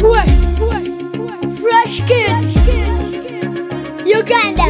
Kwe. Fresh kid. Uganda.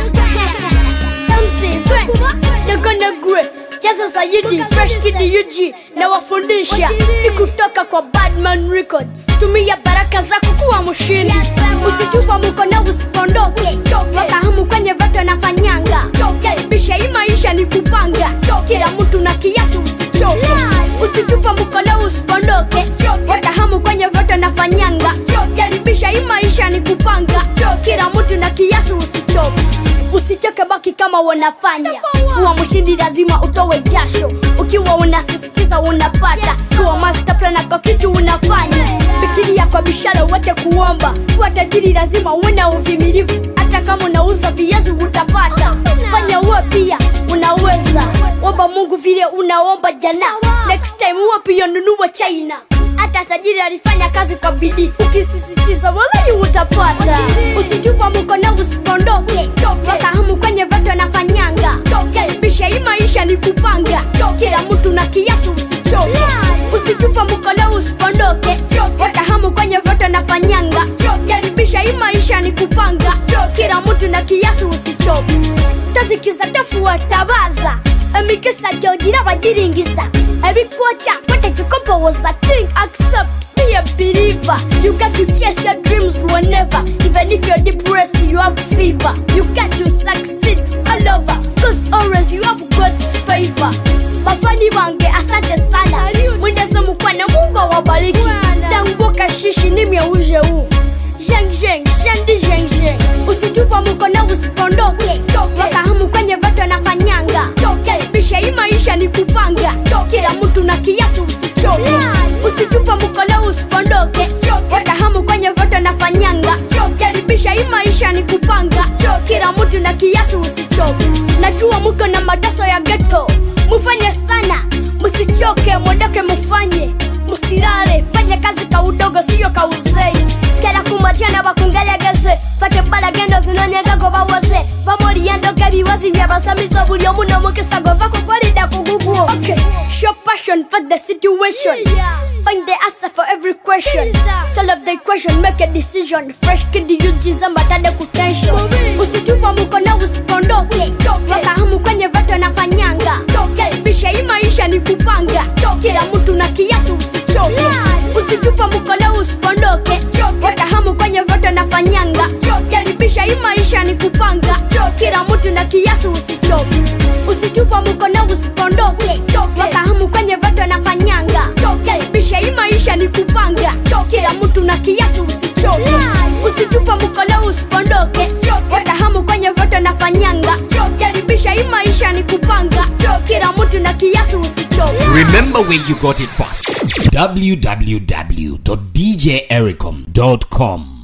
MC Friends. They're gonna grow. Jaza Sayidi, Fresh Kid UG na wafundisha ni kutoka kwa Badman Records. Tumia baraka zako kuwa mshindi, usitupa mkono usipondoke, wakahamu kwenye vato nafanyanga, karibisha hii maisha ni kupanga, kila mtu na kiasi usichoke, usitupa mkono usipondoke, wakahamu kwenye vato nafanyanga, karibisha hii maisha ni kupanga, kila mtu na kiasi usichoke usichoke baki kama wanafanya kuwa mshindi lazima utowe jasho ukiwa unasisitiza unapata kuwa master plan kwa kitu unafanya fikiria kwa bishara wache kuomba kuwa tajiri lazima uwe na uvimilivu hata kama unauza viazi utapata fanya uwe pia unaweza omba mungu vile unaomba jana next time uwe pia nunua china hata tajiri alifanya kazi kwa bidii ukisisitiza walai utapata usitupa mkono usipondoke wakahamu kwenye vato nafanyanga karibisha hii maisha ni kupanga kila mtu na kiasi usichoke usitupa mkono usipondoke wakahamu kwenye vato nafanyanga karibisha hii maisha ni kupanga kila mtu na kiasi usichoke tazikiza tafuatabaza emikisa jogira bagiringisa ebikwoca kwatachikopowosa king accept be a believer you got to chase your dreams whenever even if you're depressed you have fever you got to succeed all over cause always you have god's favor bafani bange asante sana mwenyezi mukwana mungu awabariki tanguka shishi nimyeuje huu Zheng zheng, shendi zheng zheng Usitupa mkono usipondoke Wakahamu kwenye vato nafanyanga Karibisha hii maisha ni kupanga Kila mtu na kiasi usichoke Usitupa mkono usipondoke Wakahamu kwenye vato nafanyanga Karibisha hii maisha ni kupanga Kila mtu na kiasi usichoke Najua muko na madaso ya ghetto Mufanye sana, musichoke, mwendoke mufanye Musirare, fanye kazi ka udogo siyo ka uzee kera kumatiana bakungelegeze fate balagendo zinonyegako bawose bamoliyendoga ebiwazi byabasamiso buli omu n'omukisa gova kukolida kuguguo okay. show passion for the situation find the answer for every question tell of the equation make a decision fresh kid yujiza mbatade kutension usitupa mkono usipondoke wakahamu kwenye vato nafanyanga karibisha hii maisha ni kupanga kila mtu na kiasi usichoke usitupa mkono usipondoke wakahamu kwenye voto nafanyanga karibisha hii maisha ni kupanga kila mtu na kiasi usichoke usitupa mkono usipondoke wakahamu kwenye voto nafanyanga karibisha hii maisha ni kupanga kila mtu na kiasi usichoke usitupa mkono usipondoke wakahamu kwenye voto nafanyanga karibisha hii maisha ni kupanga kila mtu na kiasi usichoke Remember where you got it first. www.djericom.com